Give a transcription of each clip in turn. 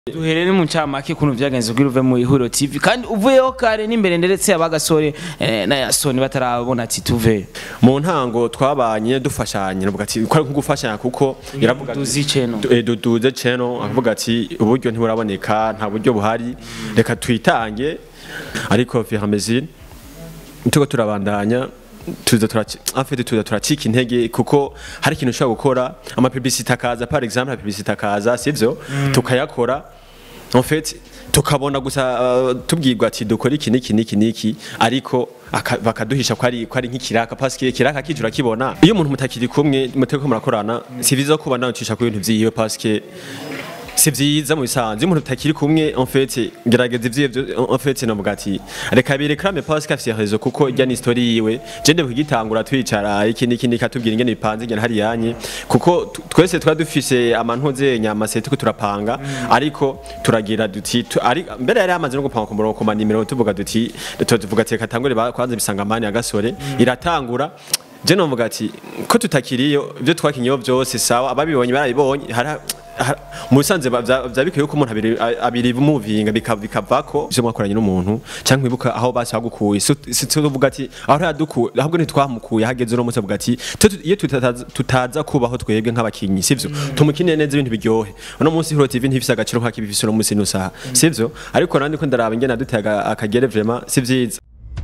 duherere mu ncamake ukuntu vyagenze kugira uve mu ihuriro tv kandi uvuyeho kare n'imbere ndetse abagasore eh, na yasoni batarabona ati tuve mu ntango twabanye dufashanya navuga ati ko ari nko gufashanya kuko iravuga ati- duzi channel. Du- eh, duduze channel akavuga ati uburyo ntiburaboneka nta buryo buhari reka twitange ariko fihamezine tuko turabandanya tuza turaci afite tuza turacika intege kuko hari ikintu ushobora gukora ama publicité akaza par exemple publicité akaza sivyo tukayakora en fait tukabona gusa uh, tubwirwa ati dukora iki niki niki niki ariko aka- bakaduhisha ko ari ko ari nk'ikiraka parce que kiraka kijura kibona iyo umuntu mutakiri kumwe muteko murakorana si vyiza kuba nawe cisha ku bintu vyiwe parce que si vyiza mu bisanzwe iyo umuntu utakiri kumwe en fait gerageza ivyo en fait navuga ati reka birekrame parce que afise réseau kuko ijya ni story yiwe je nde kugitangura twicara iki niki niki katubwira ingene bipanze ingene hari yanye kuko tu- twese twa dufise amantuze nyama se tuko turapanga ariko turagira duti tu- ari mbere yari amaze no gupanga ku murongo ku manimero tuvuga duti tu- tuvuga ati reka tangure ba- kwanza bisangamani ya gasore iratangura je novuga ati ko tutakiriyo ibyo twakinyeho byose sawa ababibonye barabibonye hari hari- mu bisanzwe ba- vya vya bikwiye ko umuntu abiri abiri muvinga bikavako ivyo mwakoranye n'umuntu cyangwa ibuka aho basi bagukuye si si tuvuga ati aho yadukuye ahubwo ntitwamukuye hageze uno munsi avuga ati "Twe tu- iyo tutaza- tutaza kubaho twebwe nk'abakinyi sivyo tumukinire neza ibintu biryohe uno munsi Hero TV ntifise agaciro nk'akibifise uno munsi n'usaha sivyo ariko nandi ko ndaraba ingene adutega akagere vraiment si vyiza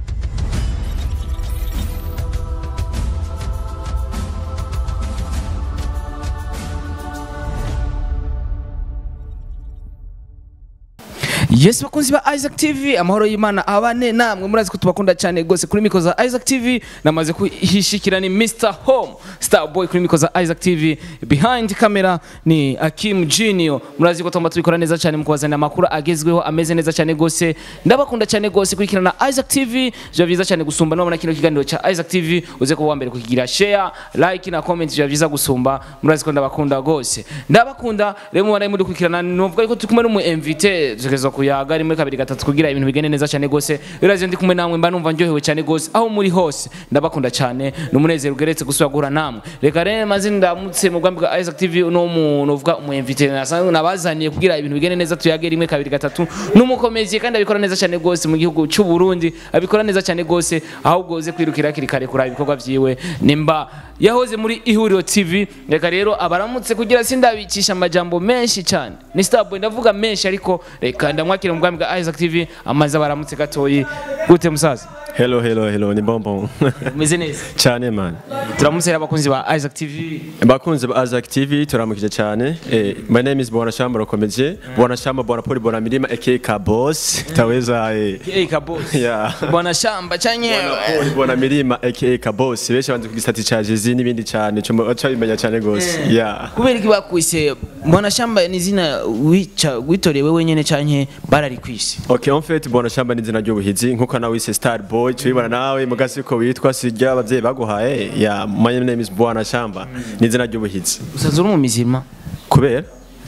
yes bakunzi ba isaac tv amahoro y'imana abane namwe murazi ko tubakunda cyane rwose kuri miko za isaac tv namaze kuhishikira ni mr home star boy kuri miko za isaac tv behind camera ni akim junior murazi ko tugomba tubikora neza cyane mu kubazanira amakuru agezweho ameze neza cyane rwose ndabakunda cyane rwose kurikirana isaac tv biba byiza cyane gusumba nubona kino kiganiro cya isaac tv uze kuba uwa mbere kukigira share like na comment biba byiza gusumba murazi ko ndabakunda rwose ndabakunda rero mubana muri gukurikirana nuvuga yuko turi kumwe n'umu invité tugeza kuyaga rimwe kabiri gatatu kugira ibintu bigende neza cyane rwose biraje ndi kumwe namwe mba numva ndyohewe cyane rwose aho muri hose ndabakunda cyane n'umunezero ugeretse gusubira guhura namwe reka rero maze ndamutse mu bwambi bwa Isaac TV uno muntu uvuga umu invité nasanzwe nabazaniye kugira ibintu bigende neza tuyage rimwe kabiri gatatu n'umukomezi kandi abikora neza cyane rwose mu gihugu cy'u Burundi abikora neza cyane rwose ahubwo uze kwirukira hakiri kare kuraba ibikorwa vyiwe nimba yahoze muri ihuriro tv reka rero abaramutse kugira sindabikisha amajambo menshi cyane ni starboy ndavuga menshi ariko reka ndamwakira mu bwami bwa isaac tv amaze abaramutse gatoyi gute musaza hello hello hello ni bonbon umeze neza cyane man turamutse rero abakunzi ba isaac tv bakunze ba Azak TV turamukije cyane eh, my name is Bona Shamba Rokomeje Bona Shamba Bona Poli Bona Milima aka Kabos taweza eh hey kabos Yeah. bwana shamba chanye Bona Poli Bona Milima aka Kabos benshi banze kugisati cha Jezi n'ibindi cyane cyo bimenya cyane gose yeah kubera iki bakwise bwana shamba ni izina wica witorewe wenyene canke bararikwise Okay, en fait, Bona Shamba ni izina ry'ubuhizi nkuko nawe wise Star Boy tubibona nawe mugasi ko witwa sirya abavyeyi baguhaye yeah my name is Bona Shamba ni izina ry'ubuhizi usanzwe uri mu mizima kubera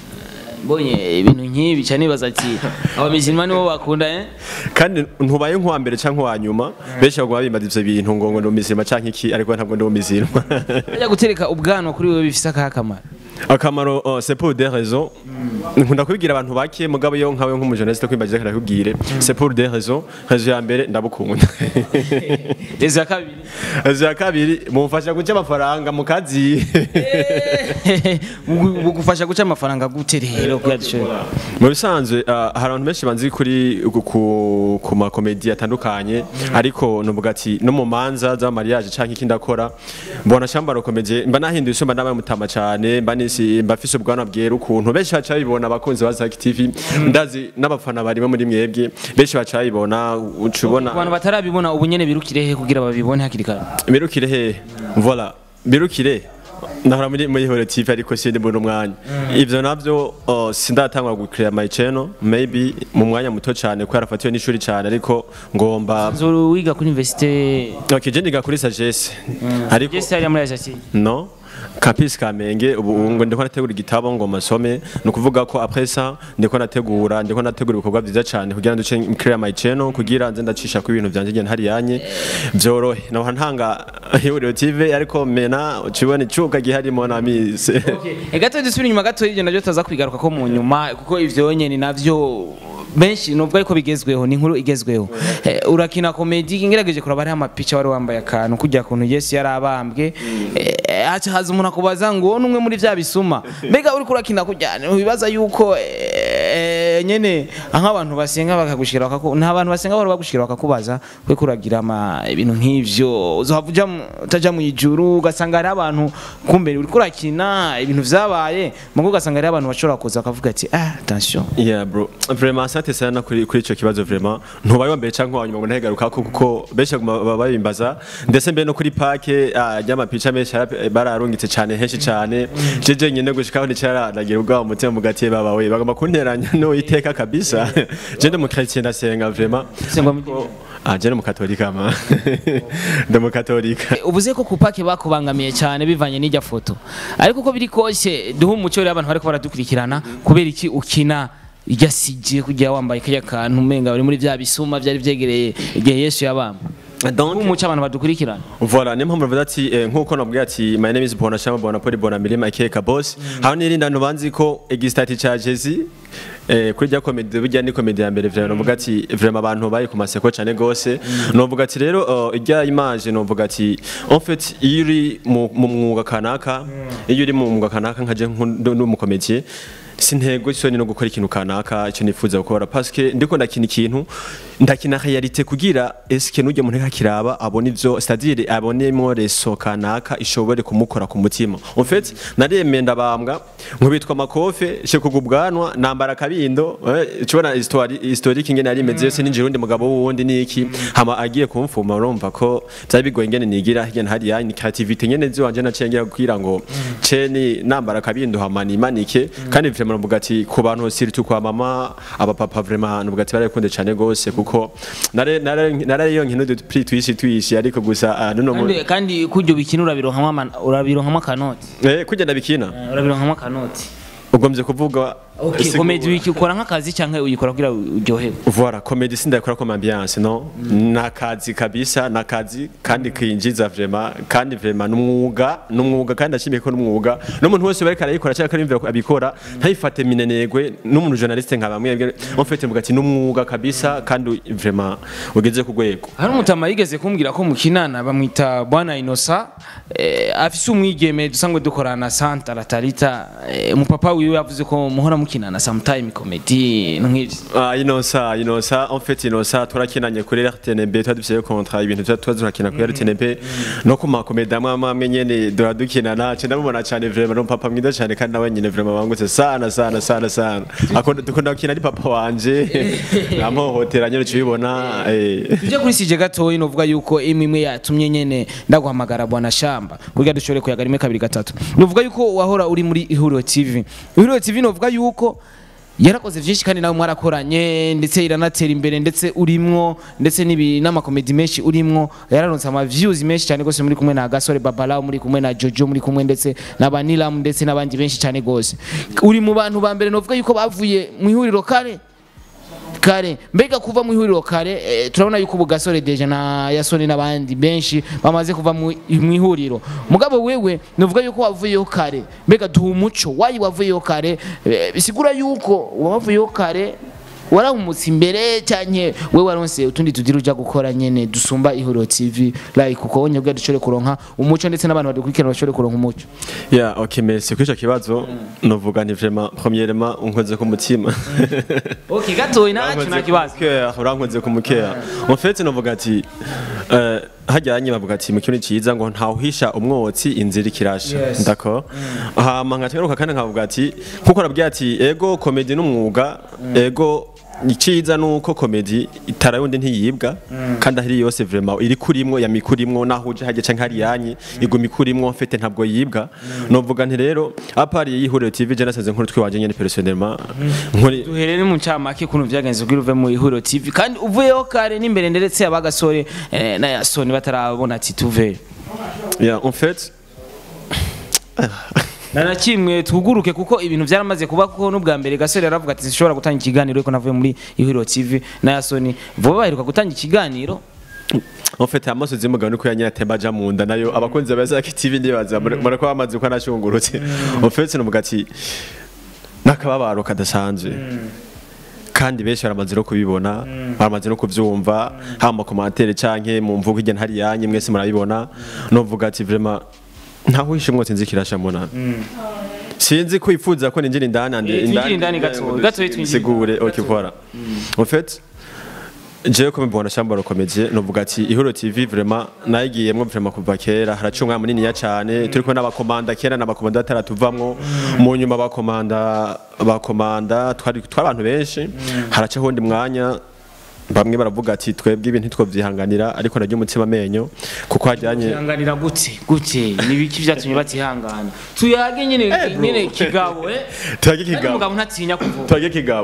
mbonye ibintu nk'ibi cyane nibaza ati abamizima nibo bakunda eh kandi ntubaye nk'uwa mbere cyangwa uwa nyuma benshi baguma bimbaza ivyo bintu ngo ngo ndi umuzima cyangwa iki ariko ntabwo ndi umuzima Ajya gutereka ubwanwa kuri wewe bifise akahe kamaro akamaro uh, c'est pour des raisons nkunda kubibwira abantu bake mugabo yo nkawe nk'umujournaliste kwimbagiza kandi akubwire c'est pour des raisons raison ya mbere ndabukunda rezo ya kabiri raison ya kabiri mumfasha guca amafaranga mu kazi Bugu- bugufasha guca amafaranga gute rero kuyadushoboye mu bisanzwe uh, hari abantu benshi banzi kuri ku- ku, ku makomedi atandukanye ariko nuvuga ati no mu manza z'amariage canke ikindi akora mbona shamba rokomeje mba nahinduye isumba nabaye mutama cane mba nisi mba fise ubwanwa bwera ukuntu benshi baca babibona abakunzi ba Zack TV ndazi n'abafana barimo muri mwebwe benshi baca babibona uca ubona abantu batarabibona ubu nyene birukire he kugira babibone hakiri kare birukire he voilà birukire nahora muri muri hore TV ariko sindi mbona umwanya ivyo navyo uh, sindatangwa gukrea my channel maybe mu mwanya muto cyane ko yarafatiwe n'ishuri cyane ariko ngomba nzoro wiga kuri université okay je ndiga kuri sagesse ariko Jesse yari muri Ajacine no campus Kamenge ubu ubu ngo ndiko nategura igitabo ngo masome ni ukuvuga ko après ça ndiko nategura ndiko nategura ibikorwa byiza cyane kugira ngo duce clear my channel kugira nze ndacisha ku ibintu byanje ngene hari yanye byorohe naho ntanga ihuriro TV ariko mena ukibona icuka giharimo na mise E gato dusubira inyuma gato y'ibyo nabyo tuza kwigaruka ko mu nyuma kuko ivyo nyene navyo benshi nubwo ariko bigezweho ni inkuru igezweho Eh, urakina komedi ngerageje kuraba hariho amapica wari wambaye akantu kujya kuntu yesu yari abambwe Eh, haca haza umuntu akubaza ngo uwo ni umwe muri vya bisuma mbega uriko urakina kujya ntibibaza yuko eh, nyene nk'abantu basenga bakagushira bakaku nta bantu basenga bahora bagushira bakakubaza kwe kuragira ama ibintu nk'ivyo uzohava uja mu- utaja mu ijuru ugasanga hariho abantu kumbe uriko urakina ibintu vyabaye mugo ugasanga hariho abantu bashobora kuza bakavuga ati ah attention Yeah bro, vraiment asante sana kuri kuri ico kibazo vraiment. Ntubaye wambere canke wanyuma ngo ntahegaruka ko kuko benshi baguma baba babimbaza ndetse mbe no kuri pake ryama picha menshi yara- bararungitse cyane henshi cyane. Jeje nyene gushikaho nicaranagira ubwa umutima mu gati baba we bagomba kunteranya no iteka kabisa. Je ndi mu chrétien ndasenga vraiment. Usenga mu- Ah je ndi mu katolika ma. Ndi mu katolika. uvuze ko kupake bakubangamiye cyane bivanye n'ijya foto ariko uko biri kose duha umuco rero abantu bariko baradukurikirana kubera iki ukina irya sije kujya wambaye kajya kantu umenga bari muri vya bisuma vyari vyegereye igihe yesu yabamba Donc umuco abantu badukurikirana Voilà, niyo mpamvu bavuga ati eh, nkuko nabwiye ati my name is Bona Shama Bona Poli Bona Milima Ikeka Boss. Hano nirinda ntubanzi ko egistati cha Jezi eh kuri rya comedy burya ni comedy ya mbere vraiment navuga ati vraiment abantu bari ku maseko cyane gose. Novuga ati rero uh, irya image novuga ati en fait iyo uri mu mu mwuga kanaka iyo uri mu mwuga kanaka nkaje nk'umukomediye sintego isoni no gukora ikintu kanaka icyo nifuza gukora parce que ndiko ndakina ikintu ndakina realite kugira eske nujye muntu kakiraba abone ivyo c'est-à-dire abonemo reso kanaka ishobore kumukora ku mutima en fait naremeye ndabambwa nkubitwa makofe she kugubwanwa nambara kabindo eh, cubona histoire historique ingene yari imeze yose ninjira undi mugabo wundi niki hama agiye kumfuma urumva ko byari bigoye ingene nigira hirya hari ya ni creativity nyene ziwanje nacengira kugira ngo ceni nambara kabindo hama nimanike kandi vraiment navuga ati ku bantu surtout kwa mama abapapa vraiment navuga ati barakunde cyane gose kuko nare nare nare yo nkino prix twishi twishi ariko gusa ah, nuno mu- kandi kandi kujya ubikina urabironkamo ama- urabironkamo akanoti eh kugenda bikina urabironkamo akanoti ugomvye kuvuga okay sigura. komedi wiki ukora nk'akazi cyangwa uyikora kugira uryoherwe Voilà, komedi sindakora comme ambiance no nakazi kabisa nakazi kandi kinjiza vraiment kandi vraiment numwuga numwuga kandi ashimiye ko numwuga n'umuntu wese bareka arayikora cyangwa arimvira abikora ntayifate minenegwe n'umuntu journaliste nka bamwe en fait mvuga ati numwuga kabisa kandi vraiment ugeze ku rwego hari umutama yigeze kumbwira ko mukinana bamwita bwana inosa eh, afise umwigeme dusanzwe dukorana na santa latarita eh, umupapa wiwe yavuze ko muhora mukinana sometime comedy nk'ivyo Ah, inosa inosa en fait inosa turakinanye kuri RTNB twadufise contrat ibintu tuba tuba turakina kuri RTNB no ku makomedi amwe amwe amwe nyene dora dukinana cyo ndamubona cyane vraiment no papa mwiza cyane kandi nawe nyine vraiment bangutse sana sana sana sana akunda dukunda gukina ari papa wanje namuhotera nyene cibibona eh tujye kuri sije gatoyi novuga yuko imwe imwe yatumye nyene ndaguhamagara bwana shamba kugira dushobore kuyaga rimwe kabiri gatatu novuga yuko wahora uri muri ihuriro tv ihuriro tv novuga yuko yarakoze byinshi kandi nawe mwarakoranye ndetse iranatera imbere ndetse urimwo ndetse n'ibi n'amakomedi menshi urimwo yararonse ama views menshi cyane gose muri kumwe na Gasore Babala muri kumwe na Jojo muri kumwe ndetse na Banilam ndetse n'abandi benshi cyane gose uri mu bantu ba mbere novuga yuko bavuye mu ihuriro kare kare mbega kuva mu ihuriro kare eh, turabona yuko ubu gasore deje na yasoni n'abandi benshi bamaze kuva mu mu ihuriro mugabo wewe nuvuga yuko wavuyeho kare mbega duha umuco wayi wavuyeho kare eh, bisigura yuko wavuyeho kare warahumutse imbere cyanye we waronse utundi tugira uja gukora nyene dusumba ihuriro tv like kuko wonye bwa dushobore kuronka umuco ndetse n'abantu badukurikirana bashobore kuronka umuco ya okay merci kuri ico kibazo novuga ni vraiment premièrement unkoze ku mutima okay gatoyi nacu nta kibazo urankoze ku mukeya en fait novuga ati eh, hajyanye bavuga ati mu kintu cyiza ngo ntawuhisha umwotsi inzira ikirasha Yes. ndako hama nkatweruka kandi nkavuga ati nkuko nabwiye ati ego komedi n'umwuga ego iciza nuko komedi itara yundi ntiyibwa kandi ahiri yose vraiment iri kurimwo yami kurimwo naho uje hajye canke hari yanyi igumi kurimwo mfete ntabwo yibwa novuga nti rero apari yihuriro TV je nasaze nkuru twiwanje nyene personnellement nkuri duherere mu ncamake ukuntu vyagenze kugira uve mu ihuriro tv kandi uvuyeho kare n'imbere ndetse abagasore eh, na yasoni batarabona ati tuve Yeah, en fait, na na kimwe tuguruke kuko ibintu byaramaze kuba kuko n'ubwa mbere gasore yaravuga ati zishobora gutanga ikiganiro ariko navuye muri ihuriro tv na yasoni vuba baheruka gutanga ikiganiro En fait amasozi y'umugabo niko yanyatemba aja mu nda nayo abakunzi ba Zaki TV ndibaza murako bamaze ko anashungurutse en fait no mugati nakababaro kadasanzwe kandi benshi baramaze no kubibona baramaze no kuvyumva haba mu commentaire canke mu mvugo igena hari yanyu mwese murabibona no vuga ati vraiment ntaho hishe mwose nzikirasha mbona sinzi ko ifuza ko ninjira indani ande Eh, twinjire indani gato, gato twinjire sigure ok voilà en fait jewe ko mbibona shamba rokomeje novuga ati ihuro tv vraiment nayigiyemwo vraiment kuva kera haraciye umwanya munini ya cane turiko n'abakomanda kera n'abakomanda bataratuvamwo mu nyuma abakomanda abakomanda twari twari abantu benshi haraciye hundi mwanya bamwe baravuga ati twebwe ibintu ntitwovyihanganira ariko naryo umutima amenyo kuko hajyanye ihanganira gute gute nibiki byatumye batihangana tuyage nyine Eh, bro. nyine kigabo eh Tuyage Ariko kigabo. umugabo ntatinya kuvuga twage kigabo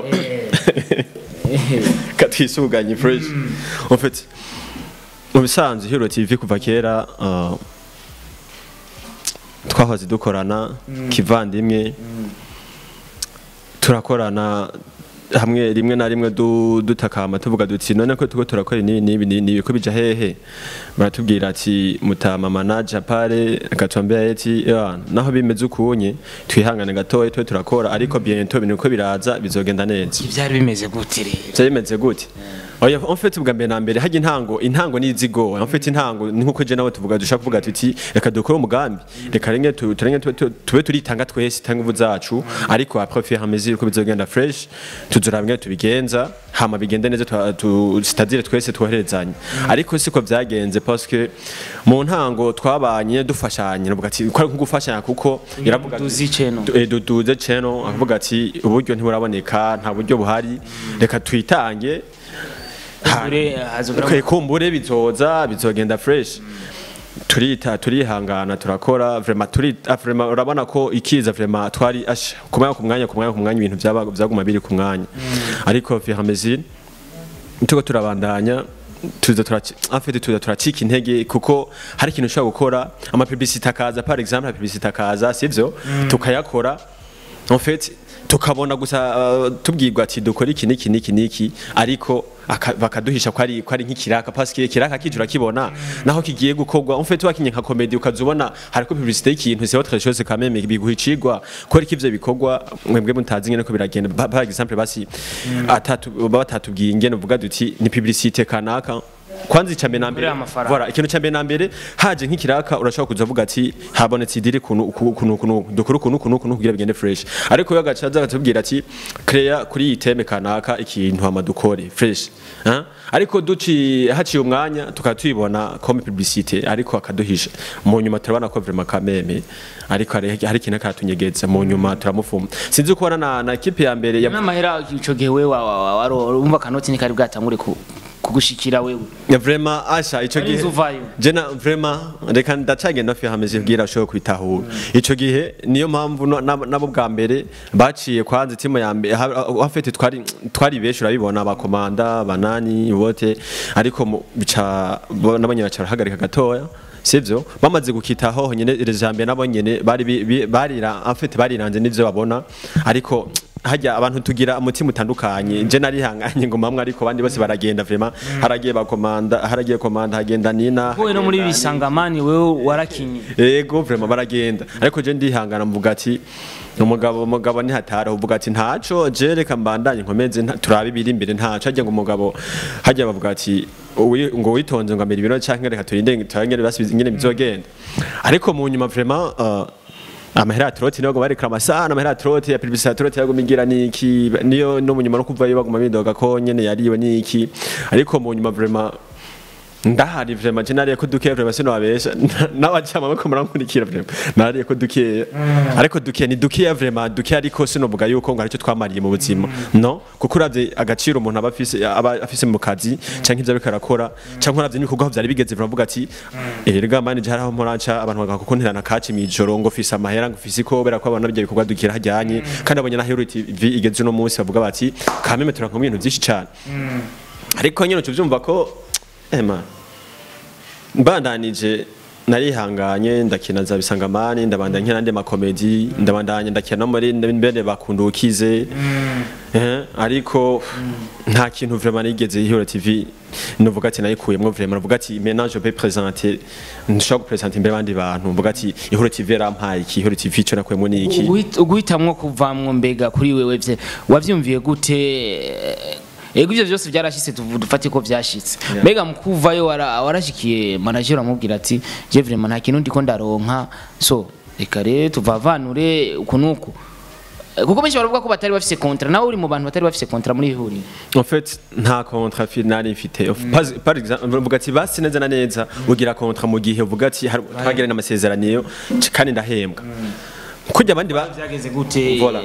katwisuganye fresh en fait mu bisanzwe hero tv kuva kera uh, twahoze dukorana kivandimwe turakorana hamwe rimwe na rimwe du- dutakama tuvuga duti none ko tuko turakora ibi n'ibi n'ibi ko bija hehe baratubwira ati mutama manager pare akatwambia ati "Ya, naho bimeze ukunye twihangane gatoya twe turakora ariko bientôt ibintu ko biraza bizogenda neza ibyari bimeze gute rero byari bimeze gute oya en fait ubwa mbere na mbere hajya intango intango ni izigo en fait intango ni nkuko je nawe tuvuga dushaka kuvuga tuti reka dukore umugambi reka renge tu- turenge tube- tube- tube turitanga twese tanga ingufu zacu ariko après faire à mesure ko bizogenda fresh tuzura bimwe tubigenza hama bigende neza twa- tu- c'est-à-dire twese twoherezanye ariko siko byagenze parce que mu ntango twabanye dufashanye navuga ati ko ari nko gufashanya kuko iravuga ati- duzi channel. Eh, duduze channel akavuga ati uburyo ntiburaboneka nta buryo buhari reka twitange Ha- Kumbure, hazogera- Kwe- kumbure bizoza bizogenda fresh turita turihangana turakora vraiment turi ah, vraiment urabona ko ikiza vraiment twari asha ku mwanya ku mwanya ku mwanya ku mwanya ibintu byaba byaguma biri ku mwanya ariko fur et à mesure tuko turabandanya tuza turaci en fait tuza turacika intege kuko hari ikintu ushobora gukora ama publicité akaza par exemple publicité akaza sivyo tukayakora en fait tukabona gusa uh, tubwirwa ati dukora iki niki niki niki ariko aka- bakaduhisha ko ari ko ari nk'ikiraka parce que kiraka kicu urakibona naho kigiye gukorwa en fait wakinye nka comedy ukazubona hariko publicité y'ikintu c'est autre chose quand même biguha icigwa ko ariko ivyo bikorwa mwebwe mutazi ngene ko biragenda Ba- par exemple basi atatu baba batatubwiye ingene uvuga duti ni publicité kanaka kwanza icambere na mbere Uriya amafaranga. voilà ikintu cyambere na mbere haje nk'ikiraka urashobora kuza uvuga ati habonetse idiri kunu kunu kunu kunu dukuru kunu kunu kunu kugira bigende fresh ariko yo gacaza gatubwira ati crea kuri iyi teme kanaka ikintu hama dukore fresh hein? ariko duci haciye umwanya tukaba tuyibona comme publicité ariko akaduhisha mu nyuma turabona ko vraiment kameme ariko hari hari ikintu karatunyegeza mu nyuma turamufuma sinzi uko ubona na na equipe ya mbere ya n'amahera ico gihe we wa- wa- wa- waro umva kanoti ni kari bwatangure ku- kugushikira wewe Ya vraiment asha ico Ari gihe inzu uvayo. jena vraiment reka ndacagenda fi hameze bwira ashobora kwitahura ico gihe niyo mpamvu no- nabo nabo bwa mbere baciye kwanza timu ya mbere afite twari twari benshi urabibona abakomanda banani bote ariko mu- bica bo- nabo nyine baca barahagarika gatoya sivyo bamaze gukitaho nyene iri jambo nabo nyene bari bi- bi- barira afite bariranze n'ivyo babona ariko hajya abantu tugira umutima utandukanye je narihanganye ngo mamwe ariko abandi bose baragenda vraiment haragiye bakomanda haragiye komanda hagenda nina wowe no muri hagenda bisangamani wewe warakinye Ego vraiment baragenda ariko je ndihangana mvuga ati umugabo umugabo ni hatara uvuga ati ntaco je reka mbandanye nkomeze nta- turabe ibiri imbere ntaco hajya ngo umugabo hajya bavuga ati uwi- ngo witonze ngo amera ibiro canke reka turinde turangere basubize ingene bizogenda ariko mu nyuma vraiment uh, amahera ya troti niyo baguma barekera amasana amahera ya troti ya publicité ya troti yaguma igira niki niyo no mu nyuma no kuvayo baguma bidoga ko nyene yariwe niki ariko mu nyuma vraiment ndahari vraiment je nariye ko dukeya vraiment sino babesha n'abajama bako murankurikira vraiment nariye ko dukeya ariko dukeya ni dukeya vraiment dukeya ariko sino buga yuko ngo aricyo twamariye mu buzima no kuko uravye agaciro umuntu aba afise aba afise mu kazi canke ivyo ariko arakora canke uravye n'ibikorwa vyari bigeze vraiment uvuga ati erega manager haraho muranca abantu bagaha kuko nterana kaci mw'ijoro ngo fise amahera ngo fise ko bera ko abana byo bikorwa dukira hajyanye kandi abonye na Hero TV igeze uno munsi bavuga bati kameme turanka mu bintu byinshi cyane ariko nyine ucuvyumva ko ema mbandanije narihanganye ndakina za bisangamani ndabandanya nkina n'andi makomedi ndabandanya ndakina no muri mbere bakunda ukize Eh, ariko nta kintu vraiment nigeze ihura TV nuvuga ati nayikuyemwo vraiment nuvuga ati maintenant je peux présenter nshobora gupresenter imbere y'abandi bantu nuvuga ati ihura TV yarampaye iki ihura TV ico nakuyemwo ni iki Uguhit- uguhitamwo kuvamwo mbega kuri wewe vye wavyumviye gute ego ivyo vyose vyarashitse tuvu- dufate ko vyashitse mbega mu kuvayo wara- warashikiye manager amubwira ati je vraiment nta kintu ndiko ndaronka so reka rero tuvavanure uku nuku Eh, kuko benshi baravuga ko batari bafise kontra nawe uri mu bantu batari bafise kontra muri iri huriro En fait, nta contrat final mfite. Par, par exemple, uvuga ati basi neza na neza ugira contrat mu gihe uvuga ati har- twagiranye amasezerano kandi ndahembwa. Kujya abandi ba vyageze gute Voilà.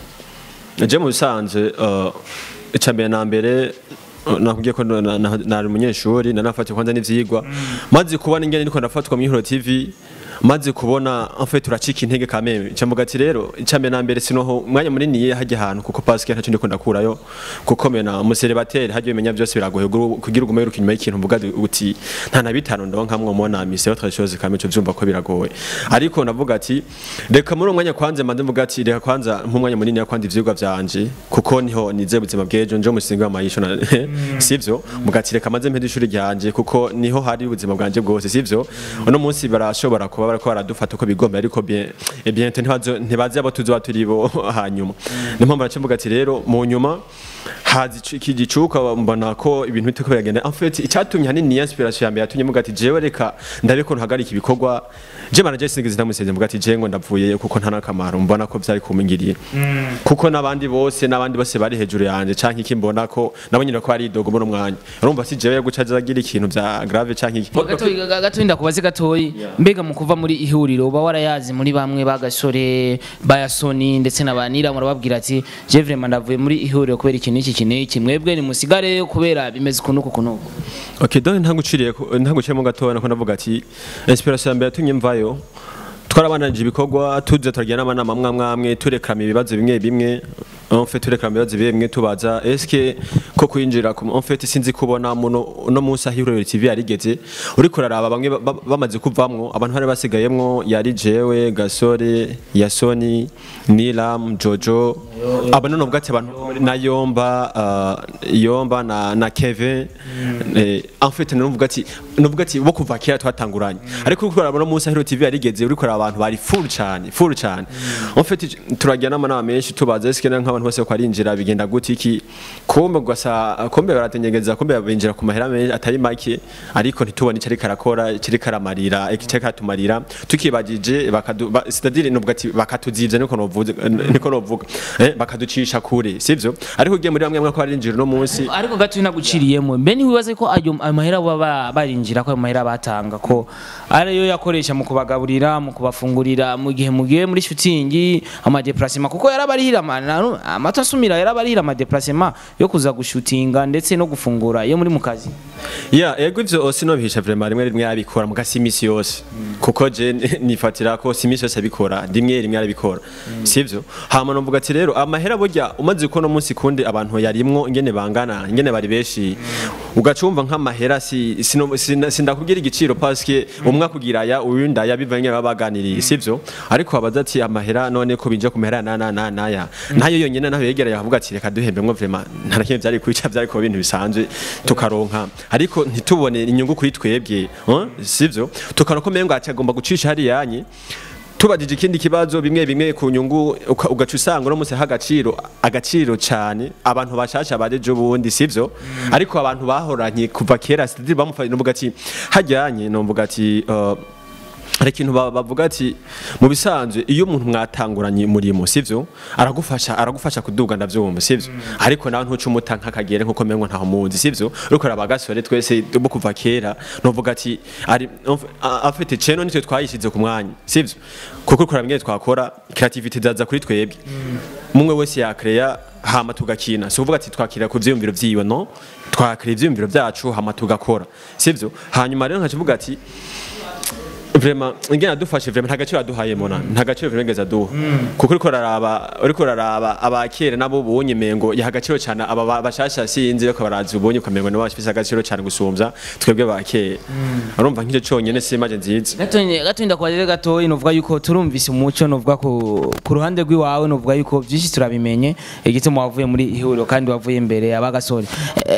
je mu bisanzwe uh, icya mbere na mbere uh, nakubwiye ko na- na- na- nari umunyeshuri nanafatiye kwanza n'ivyigwa maze kubona ingene niko ndafatwa mu Ihuro TV maze kubona en fait turacika intege kameme cyamvuga ati rero icya mbere na mbere sinoho umwanya munini ye hajya ahantu kuko parce que ntacyo ndiko ndakurayo kuko mena umuseribateri hajya bimenya byose biragoye guru- kugira ugume wiruka inyuma y'ikintu mvuga uti nta na bitanu ndonka mwo mona mise autre chose kameme cyo byumva ko biragoye ariko navuga ati reka muri uwo mwanya kwanze mbanze mvuga ati reka kwanza nk'umwanya munini yakwanda ivyigwa vyanje kuko niho nize ubuzima bw'ejo nje umusingi w'amayisho na sivyo muga ati reka maze mpede ishuri ryanje kuko niho hari ubuzima bwanje bwose sivyo uno munsi barashobora kuba bariko baradufata uko bigomba ariko bien eh bien ntibazo ntibazi abo tuzoba turi bo hanyuma niyo mpamvu naciye mvuga ati rero mu nyuma hazi ici- iki gicuka mbona ko ibintu biteko biragenda en fait icyatumye hanini inspiration ya mbere yatumye mvuga ati jewe reka ndabe ko ntahagarika ibikorwa je manager sinigeze ndamusezeye mvuga ati je ngo ndavuye kuko nta nakamaro mbona ko byari kumingiriye kuko n'abandi bose n'abandi bose bari hejuru yanje canke iki mbona ko nabo nyine ko ari idogo muri umwanya urumva si jewe guca agira ikintu vya grave canke iki gatoyi ga- gatoyi ndakubaze gatoyi mbega mu kuva muri ihuriro uba warayazi muri bamwe bagasore bayasoni ndetse na banira murababwira ati je vraiment ndavuye muri ihuriro kubera ikintu iki kintu iki mwebwe nimusigare kubera bimeze kunuku kunuku Okay, donc ntaguciriye ntaguciremo gatoya nako ndavuga ati inspiration ya mbere yatumye mvayo twarabandanije ibikorwa tuze turagira n'amanama amwe amwe amwe turekrama ibibazo bimwe bimwe en fait turekrama ibibazo bimwe bimwe tubaza est-ce que ko kwinjira ku- en fait sinzi kubona muno no munsi ahirorero TV yarigeze uriko uraraba bamwe ba- ba- bamaze kuvamwo abantu bari basigayemwo yari jewe gasore yasoni nilam jojo aba none ubwo ati abantu na yomba uh, yomba na na kevin eh, en fait nuvuga ati nuvuga ati bo kuva kera twatanguranye ariko uriko uraraba no munsi ahirorero TV yarigeze uriko uraraba abantu bari full cyane full cyane en fait turagira n'amanama menshi tubaza est-ce que nk'abantu bose ko arinjira bigenda gute iki kumbe gasa kumbe baratenyegeza kumbe binjira ku mahera menshi atari make ariko ntitubone icyo ariko arakora icyo ariko aramarira icyo ariko aratumarira tukibagije bakadu ba- c'est-à-dire nuvuga ati bakatuzivya niko novuga niko novuga eh bakaducisha kure sivyo ariko ugiye muri bamwe bamwe ko barinjira no munsi ariko gatoyi naguciriyemo mbe ntiwibaze ko ayo ayo mahera baba barinjira ko ayo mahera batanga ko ariyo yakoresha mu kubagaburira mu kubafungurira mu gihe mugiye muri shooting amadeplacement kuko yarabarihira amana- amata asumira yarabarihira amadeplacement yo kuza gushutinga ndetse no gufungura iyo muri mu kazi ya ego ivyo sinobihisha vraiment rimwe rimwe yabikora muga si imisi yose kuko je nifatira ko si imisi yose abikora rimwe rimwe arabikora sivyo hama novuga ati rero amahera burya umaze ko no munsi kundi abantu yarimwo ingene bangana ingene bari benshi ugacumva nk'amahera si sino- sina- sindakubwira igiciro parce que umwe akugira ya uyundi aya bivanye baba baganiriye sivyo ariko abaza ati amahera none ko binja ku mahera na na na naya nayo yonyene naho yegereye avuga ati reka duhembemwo vraiment nta nakimwe byari kwica byari kuba ibintu bisanzwe tukaronka ariko ntitubone inyungu kuri twebwe hein? sivyo tukaronka ko mengo agomba gucisha hariyanye tubajije ikindi kibazo bimwe bimwe ku nyungu uka- ugaca usanga uno munsi agaciro agaciro cyane abantu bashasha barejo bundi sivyo ariko abantu bahoranye kuva kera sitiri bamufanye n'uvuga ati hajyanye n'uvuga ati uh, hari ikintu ba- bavuga ati mu bisanzwe iyo umuntu mwatanguranye umurimo sivyo aragufasha aragufasha kuduga ndavyumva sivyo ariko nawe ntuca umuta nk'akagere nkuko mengo ntaho muzi sivyo uriko arabagasore twese bo kuva kera novuga ati ari afite ceno nitwe twayishize ku mwanya sivyo kuko uriko urabwira twakora creativity zaza kuri twebwe mumwe wese yakreya hama tugakina si ukuvuga ati twakira ku vyiyumviro vyiwe no twakira ivyiyumviro vyacu hama tugakora sivyo hanyuma rero nkacivuga ati vraiment ingene adufashe vraiment nta gaciro aduhaye mona nta gaciro vraiment ngeze aduha kuko uriko uraraba uriko uraraba abakera nabo ubonye mengo yaha agaciro cyane aba ba- bashasha sinzi ariko barazi ubonye ukamengo nabo bafise agaciro cyane gusumbya twebwe bakera urumva nk'icyo cyonyine si image nziza gatonye gatonye ndakwagire gatoyi novuga yuko turumvise umuco novuga ku ku ruhande rw'iwawe novuga yuko byinshi turabimenye igituma wavuye muri ihuriro kandi wavuye imbere abagasore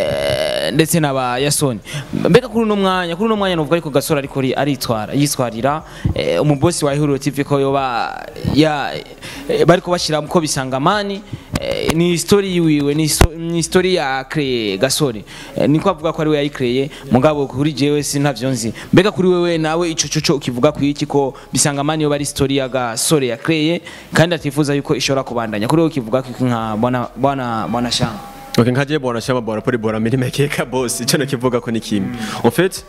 eh, ndetse n'aba yasoni mbega kuri uno mwanya kuri uno mwanya novuga yuko gasore ariko ari- aritwara yitwarira eh, umubosi wa ihuriro TV ko yoba ya eh, bariko bashira ko bisangamani eh, ni story yiwiwe ni sto- ni story ya cree gasore Eh, niko avuga ko ari we yayikreye mugabo kuri jewe sintavyo nzi mbega kuri wewe nawe ico coco ukivuga ku iki ko bisangamani yo bari story ya gasore yakreye kandi atifuza yuko ishobora kubandanya kuri wewe ukivuga ko iki nka bwana bwana bwana shanga Ok, nkaje bona shama bona pori bona miri mekeka boss icyo nakivuga ko ni kimwe en fait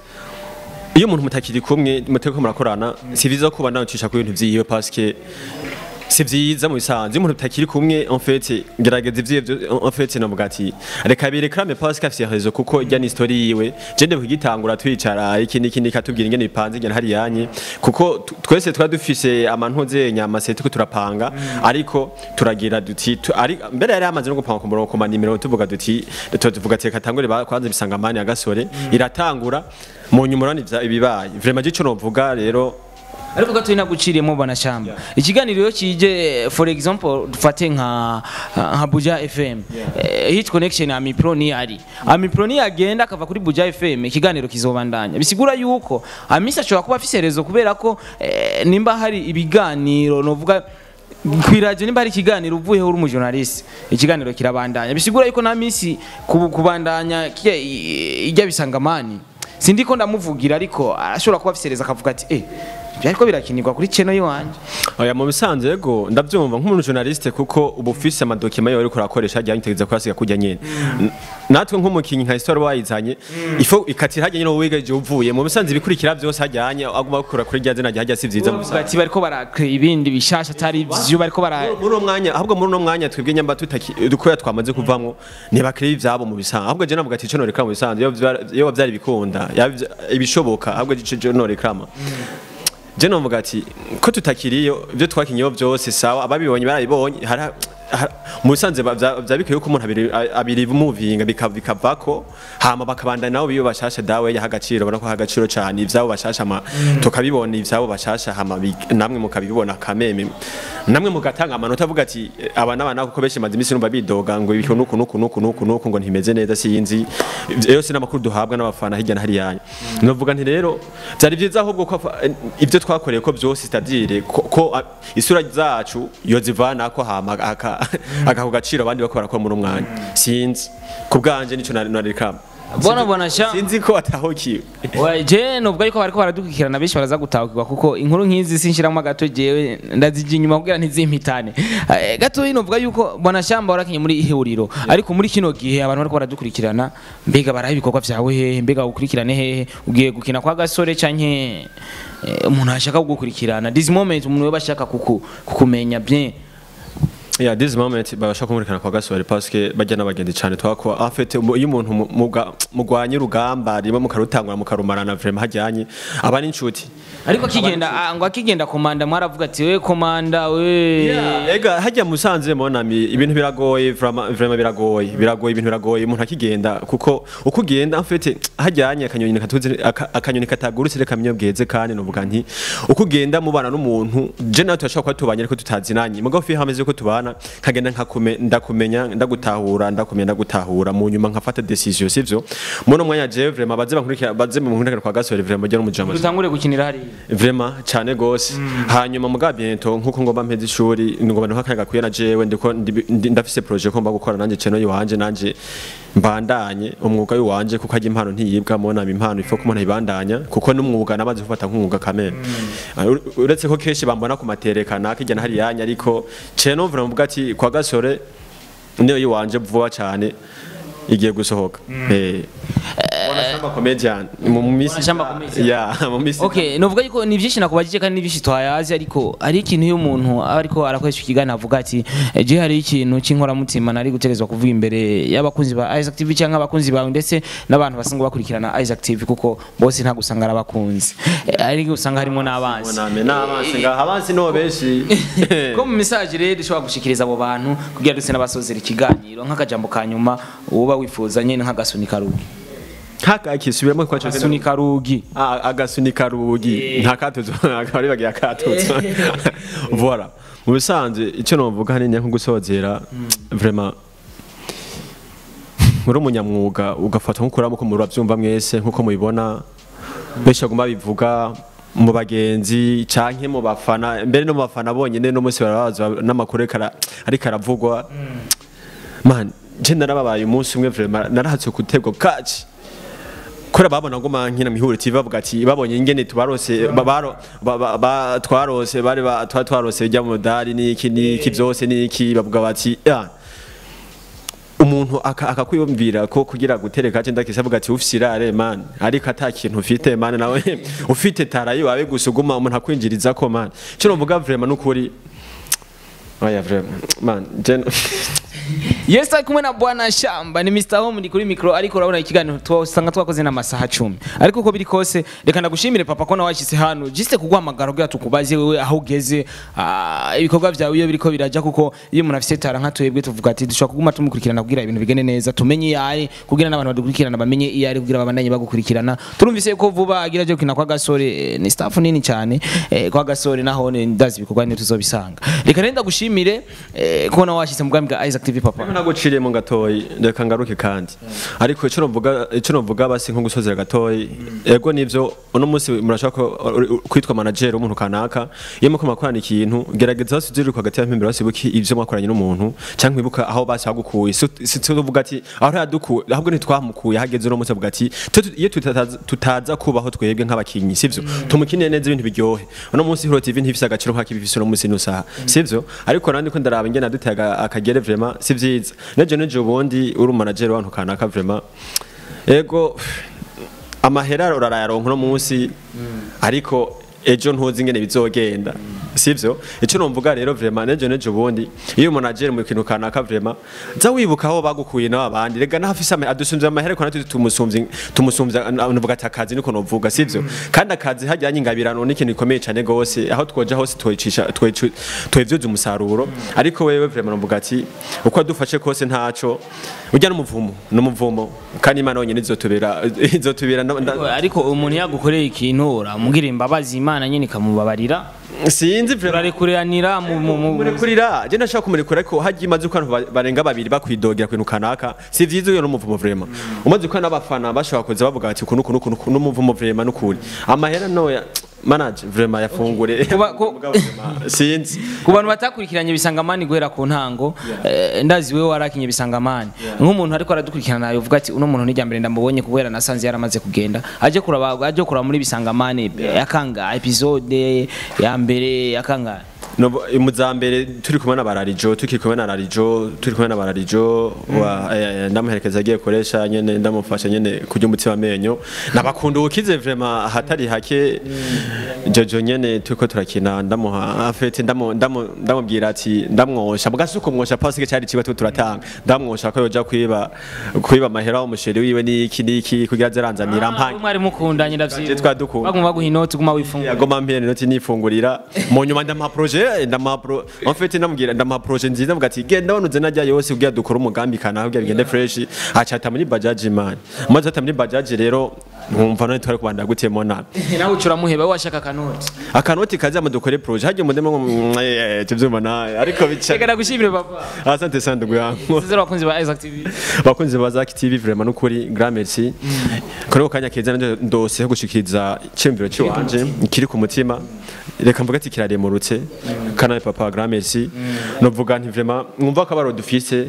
iyo umuntu mutakiri kumwe muteko murakorana si vyiza kuba nacisha ku bintu vyiwe parce que si vyiza mu bisanzwe iyo umuntu mutakiri kumwe en fait gerageza ivyo en fait navuga ati reka birekrame parce que afise raison kuko ijya ni story yiwe je nde kugitangura twicara iki niki niki atubwira ingene bipanze ingene hari yanye kuko tu- twese twari dufise amantuze nyama se tuko turapanga ariko turagira duti tu- ari mbere yari amaze no gupanga ku murongo ku manimero tuvuga duti tu- tuvuga ati reka tangure ba- kwanza ibisangamani ya gasore iratangura mu nyuma urabona ivya- ibibaye vraiment ico novuga rero ariko gato naguciriyemo bwana shamba ikiganiro iyo kije for example dufate nka nka buja fm Eh, hit connection ya mipro ni ari amipro ni agenda akava kuri buja fm ikiganiro kizobandanya bisigura yuko amisi ashobora kuba afise rezo kubera ko eh, nimba hari ibiganiro novuga kwiradio nimba hari ikiganiro uvuyeho uri umujournaliste ikiganiro kirabandanya bisigura yuko na misi kubu- kubandanya kirya i- ijya bisangamani sindiko ndamuvugira ariko arashobora kuba afise rezo akavuga ati eh byariko birakinirwa kuri channel yiwanje oya mu bisanzwe yego ndabyumva nk'umuntu journaliste kuko uba ufise amadokima yawe uriko urakoresha ajyanye utegeza kuyasiga kujya nyene N- natwe nk'umukinyi nka histoire wayizanye ifo ikatira hajya nyene wigeje uvuye mu bisanzwe ibikurikira byose hajyanye aguma gukora kuri rya zina hajya si vyiza mu bavuga ati bariko barakrea ibindi bishasha atari ivyo bariko bara muri uwo mwanya ahubwo muri uno mwanya twebwe nyamba tutaki dukoya twamaze kuvamwo ntibakire ivyabo mu bisanzwe ahubwo je navuga ati ico norekrama mu bisanzwe iyo vya- iyo vyari bikunda yaba- ibishoboka ahubwo ico je norekrama je novuga ati ko tutakiriyo ibyo twakinyeho byose sawa ababibonye barabibonye hari hari- mu bisanzwe ba- vya vya bikwiye ko umuntu abiri abiri muvinga bika- bikavako hama bakabandana nabo biyo bashasha dawe yaha agaciro ubona ko aha agaciro cyane ivyabo bashasha ma tukabibona ivyabo bashasha hama bi- namwe mukabibona kameme namwe mugatanga amanota avuga ati eh, aba n'abana kuko benshi maze iminsi numva bidoga ngo ibiko nuku nuku nuku nuku nuku ngo ntimeze neza sinzi yose n'amakuru duhabwa n'abafana hirya na hariya novuga nti rero byari byiza ahubwo ko afa- eh, ibyo twakoreye ko byose sitadire ko, ko ah, isura zacu yozivana ko hama aka aka gaciro abandi bako barakora muri umwanya sinzi ku bwanje nico nari nari kama Bona bona sha sinzi ko atahokiwe je nubwo ariko bariko baradukikirana benshi baraza gutahukirwa kuko inkuru nk'izi sinshiramo gato jewe ndazija inyuma kugira ntizimpitane Eh, gato novuga yuko bona shamba warakinye muri ihuriro ariko muri kino gihe abantu bariko baradukurikirana mbega baraha ibikorwa vyawe hehe mbega ukurikirane hehe ugiye gukina kwa gasore canke eh, umuntu ashaka kugukurikirana this moment umuntu we bashaka kuku, kukumenya bien Yeah, this moment babasha kumurikana kwa gasore parce que bajya n'abagenzi cyane twako en fait umu- iyo umuntu mu- muga- mugwanye urugamba rimwe mukarutangura mukarumarana vraiment hajyanye aba n'inshuti ariko akigenda ah, ngo akigenda komanda mwaravuga ati we komanda we ega hajya musanze monami ibintu biragoye vraiment vraiment biragoye biragoye ibintu biragoye umuntu akigenda kuko uko ugenda en fait hajyanye akanyoni katuze aka- akanyoni katagurutse reka minyo bweze kandi novuga nti uko ugenda mubana n'umuntu je nawe turashobora kuba tubanye ariko tutazinanye mugabo fi hameze ko tubana nkagenda nkakume ndakumenya ndagutahura ndakumenya ndagutahura mu nyuma nkafata decision sivyo muno mwanya je vraiment baze bankurikira baze mu nkurikira kwa gasore vraiment je n'umujama dutangure gukinira hariya vraiment cyane gose hanyuma muga bientôt nkuko ngomba mpeze ishuri ngomba ntuha kanya gakuye na jewe ndiko ndi- ndi- ndafise projet ko mba gukora nanje channel yiwanje nanje mbandanye umwuga wiwanje kuko ajya impano ntiyibwa mubona impano ifo kumuntu ayibandanya kuko n'umwuga namaze gufata nk'umwuga kamere Uh, ur- uretse ko kenshi bambona ku materekana kijya na hariyanya ariko channel mvura mvuga ati kwa gasore niyo yiwanje vuba cyane igiye gusohoka eh abashamba comedian mu mu misi Abashamba comedian. ya mu misi Okay, novuga yuko ni byinshi nakubajije kandi ni byinshi twayazi ariko ari ikintu iyo umuntu aba ariko arakoresha ikiganiro avuga ati "Eh, je hari ikintu cy'inkoramutima nari gutegerezwa kuvuga imbere y'abakunzi ba Isaac TV cyangwa abakunzi bawe ndetse n'abantu basanzwe bakurikirana Isaac TV kuko bose ntabwo usanga ari abakunzi Eh, ariko usanga harimo n'abanzi name n'abansi ngaha abansi no benshi ko mu message rero dushobora gushikiriza abo bantu kugira duse n'abasozera ikiganiro nk'akajambo ka nyuma uba wifuza nyine nk'agasunika rugi haka kisubiramo kwa cyo agasunika rugi Ah, agasunika rugi nta katuzo akaba bagiye akatuzo voilà mu bisanzwe icyo novuga hanini nko gusozera vraiment muri umunyamwuga ugafata nk'ukuramo ko murabyumva mwese nk'uko mubibona benshi baguma bivuga mu bagenzi canke mu bafana mbere no mu bafana bonyene no munsi barabaza n'amakuru ariko ara- ariko aravugwa man je narababaye umunsi umwe vraiment narahatse kutegwa kaci kora babona ngo mankina mihuri TV bavuga ati babonye ingene tubarose ba- baro- ba- ba- ba- twarose bari ba- twa twarose bijya mu dari niki niki byose niki bavuga bati "Ya, umuntu aka- akakwiyumvira ko kugira gutereka cyenda kisa avuga ati ufise irare man ariko ata kintu ufite man nawe ufite tarayi wawe gusa uguma umuntu akwinjiriza ko man cyo novuga vraiment nukuri oya vraiment man je Yes, ari kumwe na bwana Shamba ni Mr. Home ndi kuri micro ariko urabona ikiganiro twasanga twakoze n'amasaha 10 ariko uko biri kose reka ndagushimire papa ko nawashyize hano jiste kuguhamagara kugira tukubaze wewe aho ugeze ah, ibikorwa byawe iyo biriko biraja kuko iyo umuntu afite tara nka twebwe tuvuga ati dushobora kuguma tumukurikirana kugira ibintu bigende neza tumenye iyo ari kugira n'abantu badukurikirana bamenye iyo ari kugira babandanye bagukurikirana turumvise ko vuba agira je kina kwa gasore eh, ni staff nini cyane eh, kwa gasore naho ni ndazi ibikorwa ni tuzobisanga reka renda gushimire eh, ko nawashyize mu bwami bwa Isaac TV papa naguciriye mu gatoyi reka ngaruke kandi ariko icyo novuga icyo novuga basi nko gusozera gatoyi ego nivyo uno munsi murashaka ko uri- uri- kwitwa manager w'umuntu kanaka iyo muko makorana ikintu gerageza basi ujye uriko hagati y'ampimbero basi buki ivyo mwakoranye n'umuntu cyangwa ibuka aho basi hagukuye si si tuvuga ati aho yadukuye ahubwo ntitwamukuye hageze uno munsi avuga ati "Twe tu- iyo tutaza- tutaza kubaho twebwe nk'abakinyi sivyo tumukinire neza ibintu biryohe uno munsi Hero TV ntifise agaciro nk'akibifise uno munsi nusaha sivyo ariko nandi ko ndaraba ingene aduteye aga- akagere vraiment si vyiza nejo nejo ubundi uri umanager w'abantu kanaka vraiment ego amahera urarayaronka uno munsi ariko ejo ntuzi ingene bizogenda sivyo icyo numvuga rero vraiment nejo nejo ubundi iyo umunageri mu kintu kanaka vraiment za wibuka aho bagukuye nawe abandi rega nahafise amahera adusumvye amahera ko natwe tumusumvye tumusumvye nuvuga ati akazi niko novuga sivyo kandi akazi hajyanye ingabirano n'ikintu gikomeye cyane gose aho twoja hose twicisha twevyoza umusaruro ariko wewe vraiment nuvuga ati uko adufashe kose ntaco ujya n'umuvumo n'umuvumo kandi imana yonyine izotubera izotubera nda- nda- ariko umuntu yagukoreye ikintu uramubwira imbabazi imana nyine ikamubabarira sinzi vraiment urarekuranira mu mu mu kumurekurira je ndashaka kumurekura ariko hagiye imaze uko abantu ba- barenga babiri bakwidogera ku bintu kanaka si vyiza uyo n'umuvumo vraiment umaze uko n'abafana bashobora kuza bavuga ati kuno kuno kuno n'umuvumo vraiment n'ukuri amahera noya manage vraiment yafungure Kuba- ku- Vuga vraiment, sinzi ku bantu batakurikiranye bisangamani guhera ku ntango eh, ndazi wewe warakinye bisangamani nk'umuntu ariko aradukurikirana yovuga ati uno muntu nijya mbere ndamubonye kubera nasanze yaramaze kugenda aje kuraba aje kuraba muri bisangamani yakanga episode ya mbere yakanga No, mu za mbere turi kumwe na bararijo tukiri kumwe na rarijo turi kumwe na bararijo wa eh, ndamuherekeza agiye koresha nyene ndamufasha nyene kurya umutima amenyo nabakunda ukize vraiment hatari hake jojo nyene turiko turakina ndamuha afete ndamu ndamu ndamubwira ati ndamwosha bwasuko mwosha pasike cyari kiba tu turatanga ndamwosha ko yoja kwiba kwiba amahera umusheri wiwe niki niki kugira zeranzanira mpange mwari mukundanye Je ndavyibuka twadukunda. baguma baguha inoti guma wifungura yagoma mpere noti nifungurira mu nyuma ndamuha projet ndamuha pro en fait ndamubwira ndamuha projet nziza mvuga ati genda wanuze najya yose kugira dukore umugambi kana kugira bigende fresh acata muri bajaj man maze ata muri bajaj rero nkumva none twari kubanda gutemo nabi nawe ucuramuheba we washaka kanoti akanoti kaza mu dukore projet hagiye mu ndemo ngo eh tuvyumva nawe ariko bica reka ndagushimire papa asante sana ndugu yangu zero bakunzi ba Isaac TV bakunzi ba Zaki TV vraiment nukuri grand merci kuri ko kanya keza nanje ndose ho gushikiriza cyumviro cy'iwanje kiri ku mutima reka mvuga ati kiraremurutse kana papa grand merci novuga nti vraiment mwumva ko abaro dufise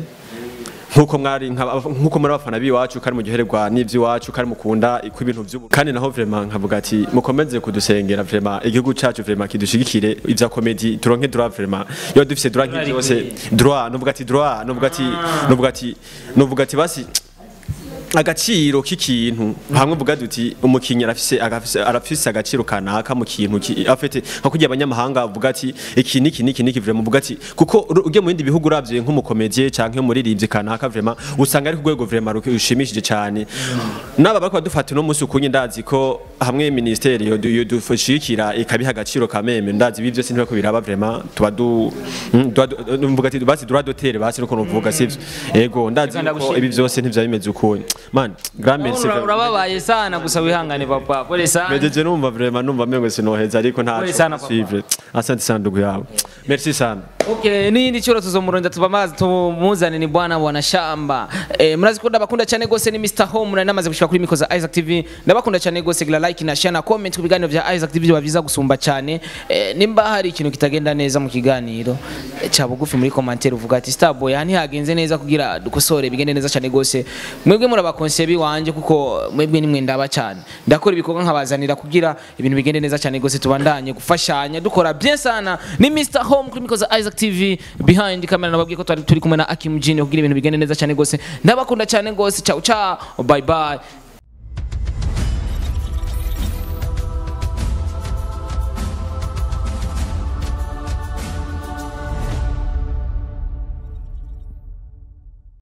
nkuko mwari nka- nkuko muri abafana biwacu kandi muryoherwa n'ivy'iwacu kandi mukunda ku ibintu vy'ubu kandi naho vraiment nkavuga ati mukomeze kudusengera vraiment igihugu cacu vraiment kidushigikire ivya comedy turonke droit vraiment iyo dufise droit nk'ivyose droit novuga ati droit novuga ati novuga ati novuga ati basi agaciro k'ikintu hamwe uvuga duti umukinnyi arafise agafise- arafise agaciro kanaka mu kintu ki- afite nka kugira abanyamahanga bavuga ati iki niki niki niki vraiment uvuga ati kuko uru- ugiye mu bindi bihugu uravye nk'umukomedie canke umuririmbyi kanaka vraiment usanga ari ku rwego vraiment rushimishije cyane n'aba bariko badufata uno munsi ukunye ndazi ko hamwe ministeri yodushikira ikabiha agaciro kameme ndazi ibi byose ntibako biraba vraiment tuba du mm, tuba du- mvuga ati basi droit d'auteur basi nuko nuvuga sivyo ego ndazi Reka ko ndagushimire. ibi byose ntivya bimeze ukunye man grand merci Ura- urababaye sana gusa wihangane papa pole sana mejeje numva vraiment numva mengo sinoheza ariko nta Pole sana, papa. suivre asante sana ndugu yawe merci sana Okay, n'iyindi cyoro tuzomuronda tubamazi tumuzane ni bwana bwana shamba eh, murazi ko ndabakunda cyane gose ni Mr Home nari namaze gushika kuri mikoza Isaac TV ndabakunda cyane gose gira like na share na comment ku biganiro vya Isaac TV biba biza gusumba cyane eh, nimba hari ikintu kitagenda neza mu kiganiro eh, ca bugufi muri commentaire uvuga ati Starboy hani hagenze neza kugira dukosore bigende neza cyane gose mwebwe murabakonse biwanje kuko mwebwe nimwe ndaba cyane ndakora ibikorwa nkabazanira kugira ibintu bigende neza cyane gose tubandanye gufashanya dukora bien sana ni Mr Home kuri mikoza Isaac TV behind camera nababwiye ko twari turi kumwe na Akim Jini kugira ibintu bigende neza cyane gose ndabakunda cyane gose ciao ciao bye bye